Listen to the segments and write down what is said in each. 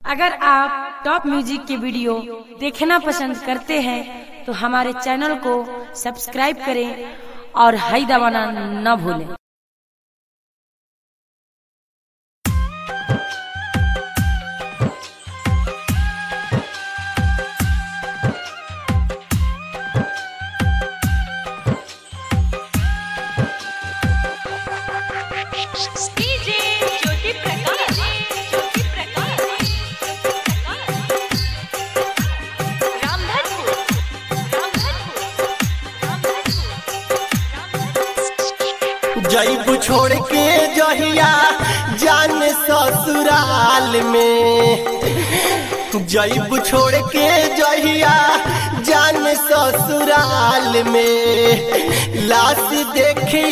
अगर आप top music के वीडियो देखना पसंद करते हैं तो हमारे चैनल को सब्सक्राइब करें और हाई दबाना न भूलें डीजे ज्योति प्रकाश ज्योति प्रकाश रामधनपुर रामधनपुर जईब छोड़ के जहिया जान ससुराल में जईब छोड़ के जहिया जान ससुराल में लाश देखे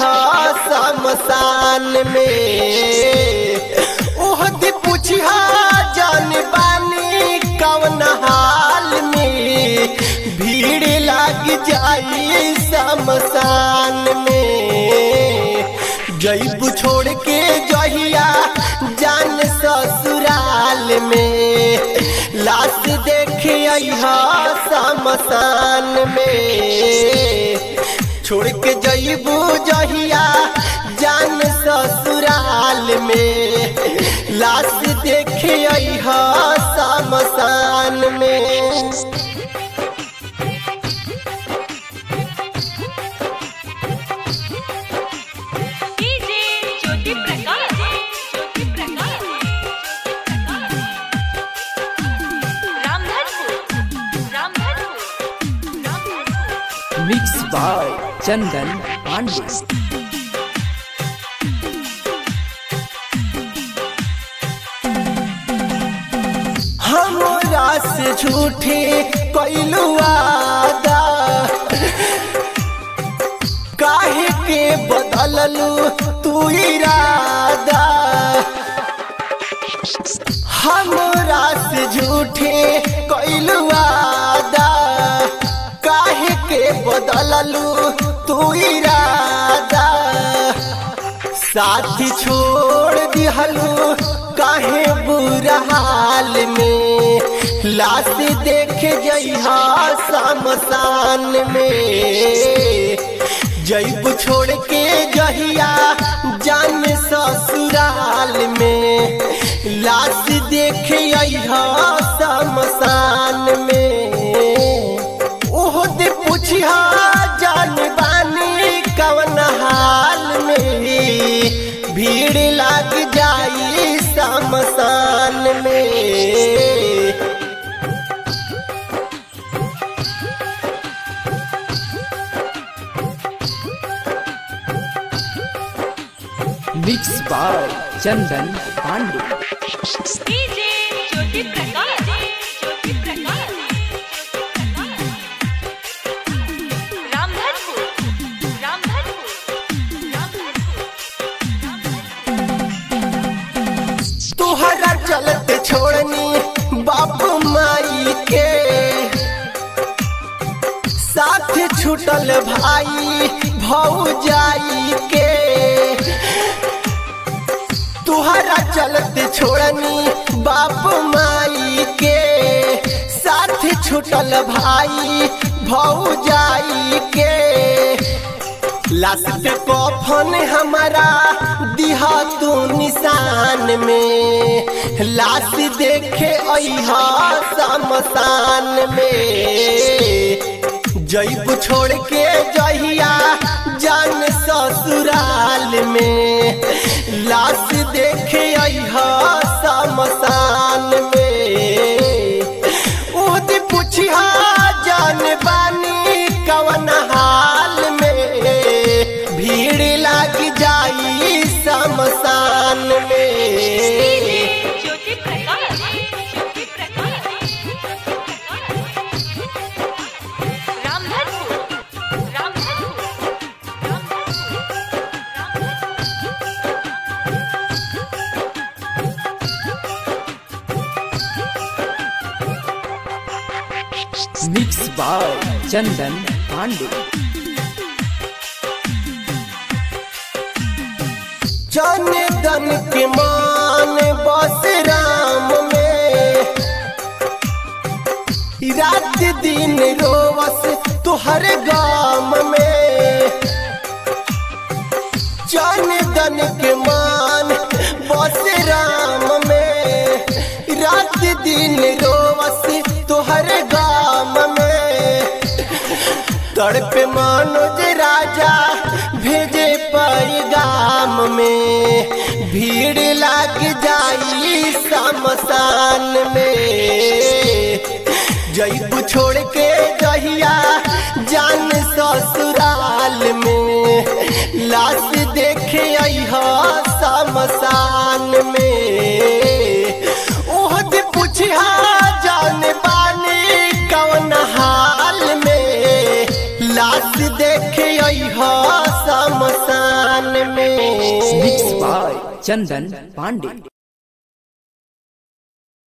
शमशान में ओह दी पूछिया जान बानी कवन हाल में भीड़ लग जाई शमशान में जईब छोड़ के जहिया जान ससुराल में लाश देखे शमशान में छोड़ के जईबू जहिया जान ससुराल में लाश देखे शमशान में DJ Jyoti Prakash Jyoti Prakash Ramdhanpur Ramdhanpur Ramdhanpur mix by Chandan Pandey हमरा से झूठे कैलू वादा काहे के बदललू तू इरादा हमरा से झूठे कैलू वादा काहे के बदललू तू इरादा साथी छोड़ दिहलू काहे बुरा हाल में लाश देख जइहा शमशान में जईब छोड़ के जहिया जान ससुराल में लाश देख अइहा शमशान में ओह दे पूछिया जान बानी कवन हाल में भीड़ लग जाई शमशान में mix by Chandan Pandey DJ Jyoti Prakash Jyoti Prakash Ramdhanpur Ramdhanpur Ramdhanpur तोहरा चलते छोड़नी बाप माई के साथ छूटल भाई भौजाई के तुहरा चलते छोड़नी बाप माई के साथ छूटल भाई भौजाई के लाश पे कफन हमारा दिहा तू निशान में लाश देखे अहा शमशान में जईब छोड़ के जहिया जान ससुराल में लाश देखे अहा शमशान में ओदी पूछिया जान बानी कवन हाल में भीड़ लग जाई शमशान में ज्योति प्रकाश ज्योति प्रकाश रामधनपुर रामधनपुर रामधनपुर मिक्स बाय चंदन पांडे जन दन के मान बस राम में रोवस तुहर गाम में जान दन के मान बस राम में रात दिन रोवस तुहर गाम में तड़पे मनोज राजा भेजे पैगाम में भीड़ लग जाई शमशान में जईब छोड़ के जहिया जान ससुराल में लाश देखे अह शमशान में ओह जे पूछा जान बानी कौन हाल में लाश देखे अह शमशान में मिक्स बाय चंदन पांडे